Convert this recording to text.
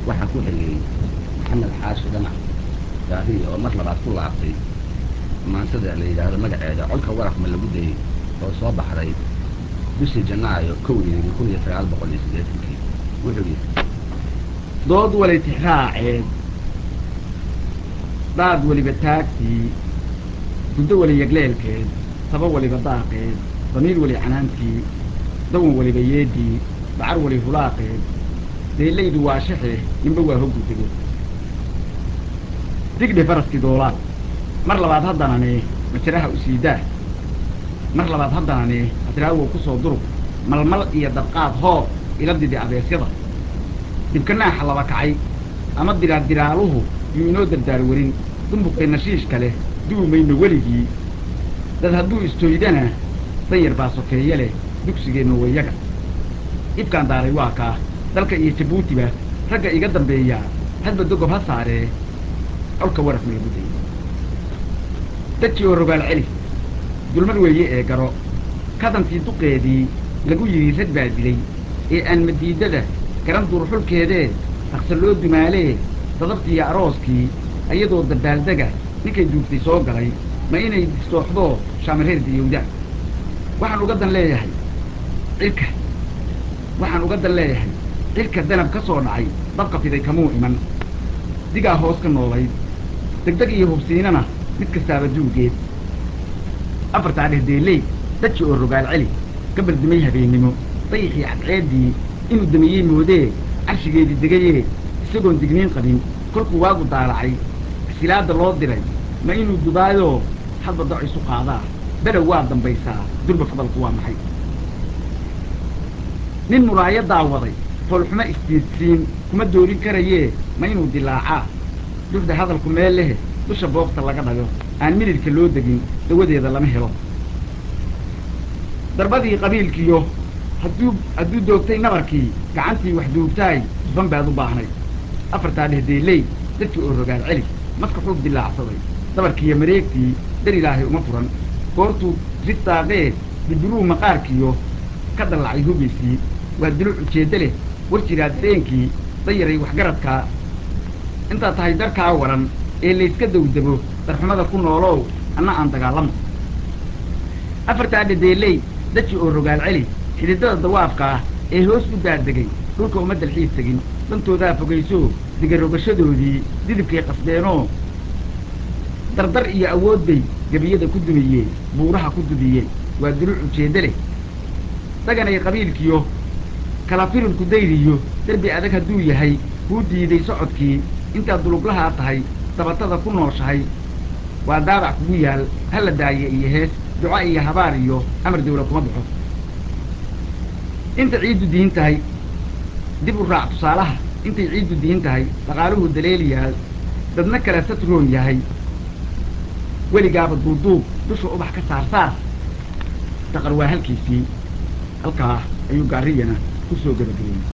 waxaa ku xigay maxamed xaashi dhanac gaariya oo mar labaad ku laabtay maansada la yidhaahdo magaceeda colka warafma lagu dayey oo soo baxday bishii janaayo kowdeedii kun iyo sagaal boqol iyo siddeetankii wuxuu yidhi dood wali tixraaceed daad weliba taagtii guddo weli yagleelkeed taba weliba daaqeed damiir weli canaantii dawan weliba yeedii bacar weli hulaaqeed deelaydu waa shaxe ninba waa hoggudego digdhe faraskii doolaad mar labaad haddanane majaraha u siidaa mar labaad haddanane hadraawow ku soo durug malmal iyo dabqaad hoob ila didi abeesyada dibkanaaxa laba kacay ama diraaddiraaluhu yuu inoo dardaar werin dumbuqee nashiishka leh duwi mayno weligii dad hadduu istooydana danyar baa sokeeye leh dugsigeennu wayaga ibkaan daaray waa kaa dalka iyo jabuutiba ragga iga dambeeya hadba dogob ha saaree colka waraf maygu day daji oo rogaal celi dulmad weeye ee garo kadantii duqeedii lagu yidhi rag baa dilay ee aan madiidada garan duurxulkeedee raqsa loo dumaalee dadabtiiyo arooskii ayadoo dabaaldega ninkay duugtay soo galay ma inay distooxdoo shaamareer diyowda waxaan uga dan leeyahay cirka waxaan uga dan leeyahay cirka danab ka soo dhacay dabka fiday kamuu iman digaa hoos ka noolayd degdeg iyo hubsiinana mid kastaaba duugeed afartaa dhehdeeley daji oo rogaal celi gabal dimay habeennimo dayixii cadceeddii inuu damiyey moodee carshigeedii degayee isagoon digniin qabin kolkuu waagu daalacay silaadda loo diray ma inuu dubaayoo hadba dac isu qaadaa below waa dambaysaa durba fadalku waa maxay nin muraayadaa waday foolxumo isdiidsiin kuma doorin karayee ma inuu dilaacaa duxda hadalku meel lehe dusha boogta laga dhago aan midhidhka loo degin dawadeeda lama helo darbadii qabiilkiyo hadduu hadduu doogtay nabarkii gacantii wax duugtaay dufan baad u baahnay afartaa dhehdeeley dadkii oo rogaal celi maska xuub dilaacsaday dabarkiiyo mareegtii dar ilaahay uma furan goortuu ristaaqee dibiruhu maqaarkiyo ka dallacay hubaysii waa duluc ujeeddo leh war jiraa dareenkii dayaray waxgaradkaa intaad tahay darkaa waran ee layska dawdabo darxumada ku noolow anna aan dagaalamo afartaa dhadeeley daji oo rogaal celi xididada dawaafka ah ee hoos u daadegay dhulka uma dalxiis tegin dantoodaa fogayso digarogashadoodii didibkay qasbeenoo dardar iyo awood bay gebiyada ku dumiyeen buuraha ku dudiyeen waa duluc ujeeddo leh daganay qabiilkiyo kala firirku dayriyo derbi adag hadduu yahay kuu diiday socodkii intaad duluglahaa tahay dabatada ku nooshahay waa daabac kugu yaal hala daaye iyo hees duco iyo habaar iyo amar dawla kuma baxo inta ciiddu diin tahay dib u raac tusaalaha intay ciiddu diin tahay dhaqaaluhu daleeliyaal dadna kale satroon yahay weligaaba duuduub dusha ubax ka saar saar daqar waa halkiisii halkaa ayuu gaariyana ku soo gebagabeeyey